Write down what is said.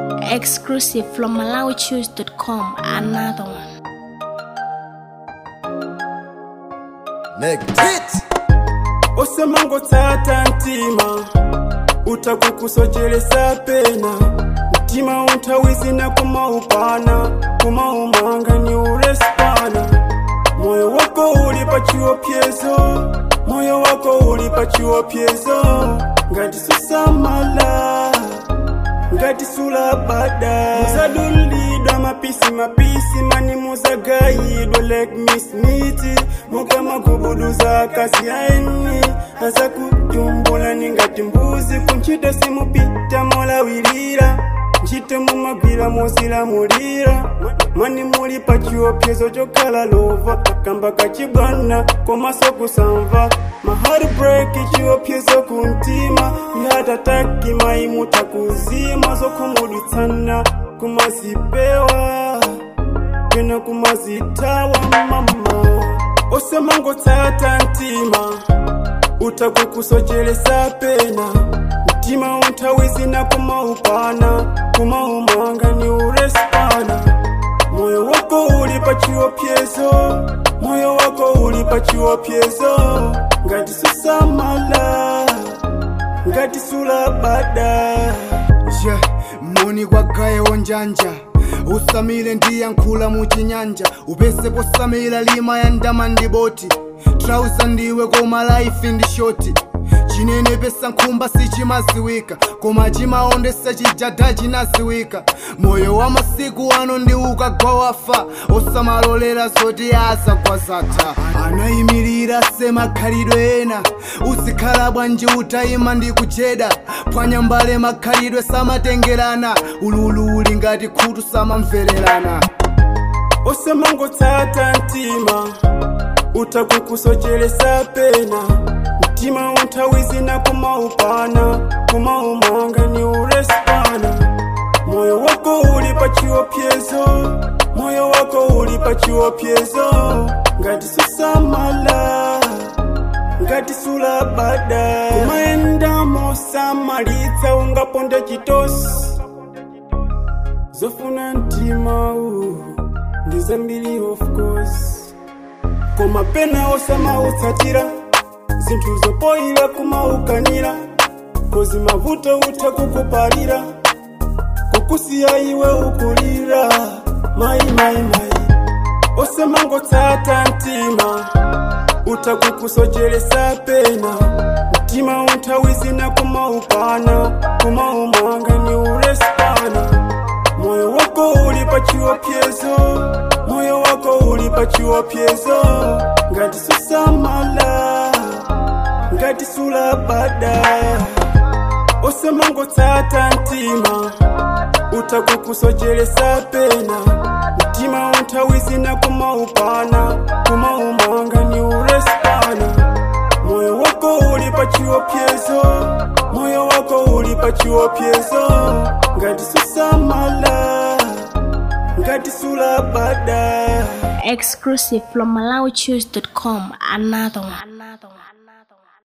Exclusive from MalawiChoose.com. Another one. Negate. osemango tsata mtima utakukusocheresa pena mtima unthawisina kumaupana kumaumanga ni ulespana moyo wako uli pa chiopyezo moyo wako uli pa chiopyezo ngati susamala ngati sulabada muzadulidwa mapisi mapisi mani muzagayidwa like mismiti mukamagubuduza kasi yaeni asa kutumbula ni ngati mbuzi kunchito simupita molawirira ntchito mumagwira mosilamulira mani muli pa chiopyezo chokhala lova kamba kachibwana komaso kusamva maheartbreak chiopyezo kuntima ihatataki maimuta kuzima zokhumudwitsana kumazipewa pena kumazitawa mama osemango tsata mtima utakukusocheresa pena mtima unthawisina kumaupana kumaumanga ni ulespana moyo wako uli pa chiopyezo moyo wako uli pa chiopyezo ngati susamala ngati sulabada Yeah, moni kwagayewo njanja usamile ndiyankhula muchinyanja upese posamila lima ya ndama ndi boti trausa ndiwe koma laifi ndi shoti chinene pesa nkhumba sichimaziwika koma chimaondesa chijada chinaziwika moyo wa masiku ano ndi ukagwa wafa osamalolera zoti azagwa zatha anayimirira semakhalidwe ena uzikhala bwanji utayima ndi kucheda phwanya mbale makhalidwe samatengerana ululu uli ngati khutu samamvererana osemango tsata mtima utakukusocheresa pena mtima unthawisina kumaupana kumaumanga ni ulespana moyo wako uli pa chiopyezo moyo wako uli pa chiopyezo ngati susamala ngati sulabada kumaenda mosamalitsa ungaponda chitosi zofuna mtima uwu ndi zambiri of course koma pena osamautsatira zinthu zopoyira kumaukanira kozi mavuto utha kukupalira kukusiya iwe ukulira mayi mayi mayi osemangotsata mtima utakukusocheresa pena mtima unthawisina kumaupana kumaumanga ni ulespana moyo wako uli pa chiopyezo moyo wako uli pa chiopyezo ngati susamala ngati sulabada osemangotsata mtima utakukusocheresa pena mtima unthawisina kumaupana kumaumanga ni ulespana moyo wako uli pa chiopyezo moyo wako uli pa chiopyezo ngati susamala ngati sulabada Exclusive from MalawiChoose.com. Another one. Another one.